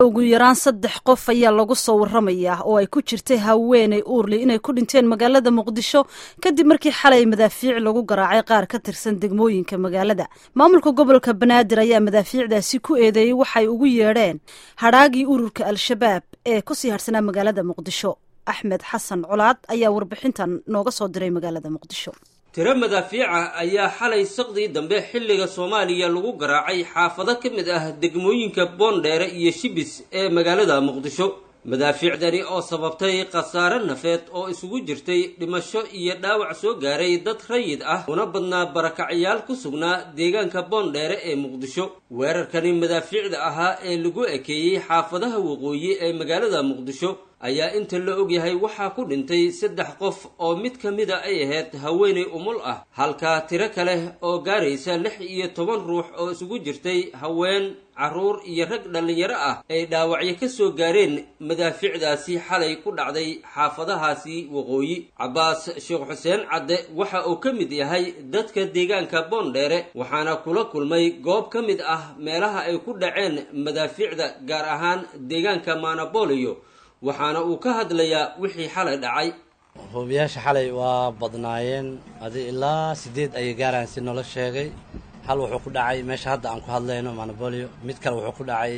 ugu yaraan saddex qof ayaa lagu soo waramayaa oo ay ku jirtay haweeney uurli inay ku dhinteen magaalada muqdisho kadib markii xalay madaafiic lagu garaacay qaar ka tirsan degmooyinka magaalada maamulka gobolka banaadir ayaa madaafiicdaasi ku eedeeyey waxay ugu yeedheen hadhaagii ururka al-shabaab ee kusii hadhsanaa magaalada muqdisho axmed xasan colaad ayaa warbixintan nooga soo diray magaalada muqdisho tiro madaafiica ayaa xalay saqdii dambe xilliga soomaaliya lagu garaacay xaafado ka mid ah degmooyinka boondheere iyo shibis ee magaalada muqdisho madaafiicdani oo sababtay khasaare nafeed oo isugu jirtay dhimasho iyo dhaawac soo gaaray dad rayid ah una badnaa barakacyaal ku sugnaa deegaanka boondheere ee muqdisho weerarkani madaafiicda ahaa ee lagu ekeeyey xaafadaha waqooyi ee magaalada muqdisho ayaa inta la ogyahay waxaa ku dhintay saddex qof oo mid ka mida ay ahayd haweenay umul ah halka tiro kale oo gaaraysa lix iyo toban ruux oo isugu jirtay haween carruur iyo rag dhallinyaro ah ay dhaawacyo ka soo gaareen madaafiicdaasi xalay ku dhacday xaafadahaasi waqooyi cabbaas sheekh xuseen cadde waxa uu ka mid yahay dadka deegaanka boondheere waxaana kula kulmay goob ka mid ah meelaha ay ku dhaceen madaafiicda gaar ahaan deegaanka maanabooliyo waxaana uu ka hadlayaa wixii xalay dhacay hoobiyaasha xalay waa badnaayeen adi ilaa sideed ayay gaaraan si noola sheegay hal wuxuu ku dhacay meesha hadda aan ku hadlayno manabolio mid kale wuxuu ku dhacay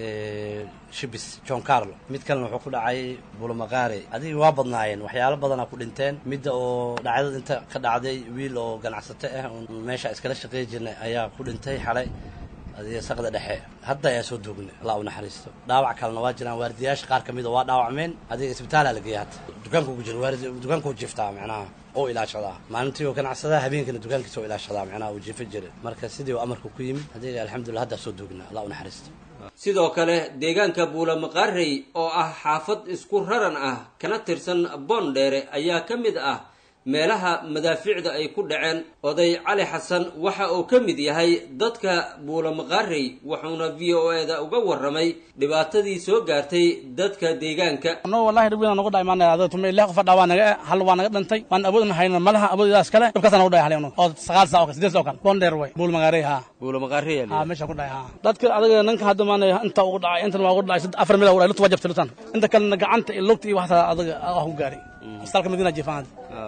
shibis john carlo mid kalena wuxuu ku dhacay bulomaqaare adigi waa badnaayeen waxyaalo badanaa ku dhinteen midda oo dhacdada inta ka dhacday wiil oo ganacsato ah oon meesha iskala shaqeey jirnay ayaa ku dhintay xalay adiga saqda dhexe hadda ayaa soo duugnay allah u naxariisto dhaawac kalena waa jiraan waardiyaasha qaar ka mida waa dhaawacmeen adiga isbitaalaa la geeya hadda dukaanku ku jira waardi dukaanku jiftaa macnaha oo ilaashadaa maalintii oo ganacsadaa habeenkana dukaankiisa oo ilaashadaa macnaha uu jifa jiray marka sidii uu amarku ku yimid adiga alxamdulillah haddaa soo duugnay allah u naxariisto sidoo kale deegaanka buulamaqaarey oo ah xaafad isku raran ah kana tirsan boondheere ayaa ka mid ah meelaha madaafiicda ay ku dhaceen oday cali xasan waxa uu ka mid yahay dadka buulamaqaarey wuxuuna v o e da uga warramay dhibaatadii soo gaartay dadka deegaanka no wallahi dhib weyn nagu dhaay maana adag tumay lix qof dhawaa naga hal waa naga dhintay waan awoodna hayna malaha awoodidaas kale dhibkaas nagu dhaay halino oo sagaal saa oo kale sideed saa oo kale bonder way buulamaqaarey ha buulamaqaarey ha meesha ku dhaay ha dadka adaga ninka hadda maana inta ugu dhacay intan waa ugu dhacay afar mil ugu dhacay lugta waa jabtay lutan inta kalena gacanta iyo lugta iyo waxta adaga ah ku gaaray astalka madiina jifaan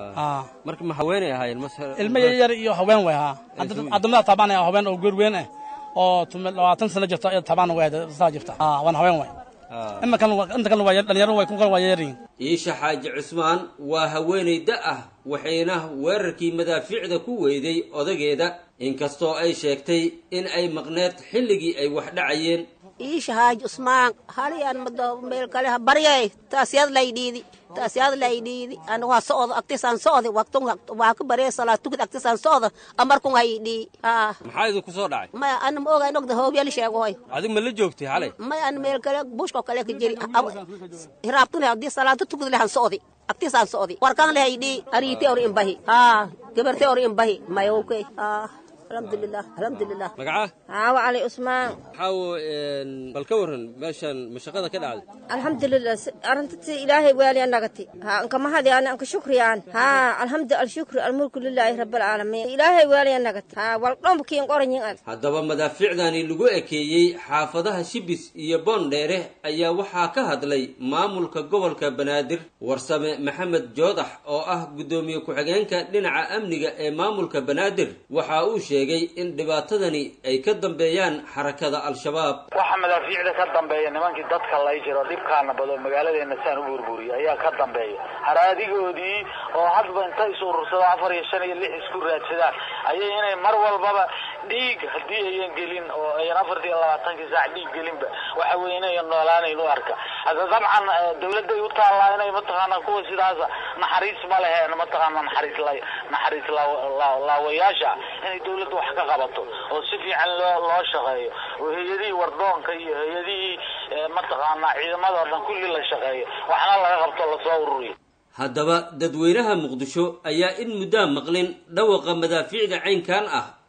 marka ma haweenay ahaayeen ilmo yaryar iyo haween way haa addamada taabaan haween oo goor weyn ah oo labaatan sano jirta taabaan way saa jirta waan haween way ima kan inta kalena waa dhalinyaro way kun kale waa yaryihiin iisha xaaji cusmaan waa haweenay da ah waxayna weerarkii madaafiicda ku weyday odageeda inkastoo ay sheegtay in ay maqneed xilligii ay wax dhacayeen iisha xaaji cusmaan haliyaan mado meel kale ha baryay taasiyad laydhiidi taasiyad laydhiidi anigu ha socdo agtisaan socdi waqtun waa ka baryay salaad tukid agtisaan socdo amarkun haydhii haa maxaa idinku soo dhacay maya ana ma ogayn ogda hoobyal sheegohoy adig ma la joogtay xalay maya ana meel kale bushko kale ka jiri hiraabtun haddii salaado tukid lehan socdi agtisaan socdi warkan le haydhii ariite or imbahi haa gabarte or imbahi maya okay haa alxamdulilah alxamdulilah magaca caawo cali cusmaan maxaawo bal ka warran meeshaan mashaqada ka dhacday alxamdulilah arintati ilaahay waali anagati ha anka mahadi ani anka shukriyaan ha alxamdu alshukru almulku lilaahi rabaalcaalamiin ilaahay waali anagati ha waldhomkiin qoranyin ad haddaba madaafiicdani lagu ekeeyey xaafadaha shibis iyo boondheere ayaa waxaa ka hadlay maamulka gobolka banaadir warsame maxamed joodax oo ah guddoomiye ku-xigeenka dhinaca amniga ee maamulka banaadir waxa uu sheegay in dhibaatadani ay ka dambeeyaan xarakada al-shabaab waxa madaafiicda ka dambeeya nimankii dadka lay jiro dhibkaana bado magaaladeena saan u burburiya ayaa ka dambeeya haraadigoodii oo hadba inta is urursado afar iyo shan iyo lix isku raadsadaan ayay inay mar walbaba dhiig haddii ayan gelin oo ayan afartii iyo labaatankii saac dhiig gelinba waxa weye inayan noolaanayn u arka hadda dabcan dawladday u taallaa inay mataqaana kuwa sidaasa naxariis ma leheen mataqaana naxariis la naxariis laawayaasha inay dawladda wax ka qabato oo si fiican loo loo shaqeeyo oo hay-adihii wardoonka iyo hay-adihii mataqaanaa ciidamadao dhan kulli la shaqeeyo waxna laga qabto lasoo ururiyo haddaba dadweynaha muqdisho ayaa in muddaa maqlin dhawaqa madaafiicda caynkan ah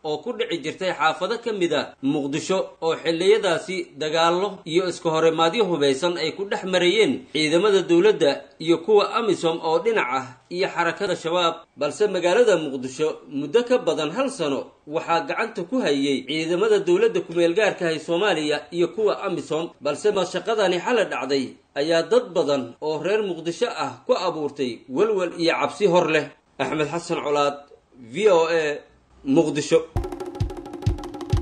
oo ku dhici jirtay xaafado ka mid a muqdisho oo xilliyadaasi dagaallo iyo iska horimaadyo hubaysan ay ku dhex marayeen ciidamada dowladda iyo kuwa amisom oo dhinac ah iyo xarakada shabaab balse magaalada muqdisho muddo ka badan hal sano waxaa gacanta ku hayay ciidamada dowladda kumeelgaarkahay soomaaliya iyo kuwa amisom balse mashaqadani xala dhacday ayaa dad badan oo reer muqdisho ah ku abuurtay welwel iyo cabsi hor leh axmed xasan colaad v o a muqdisho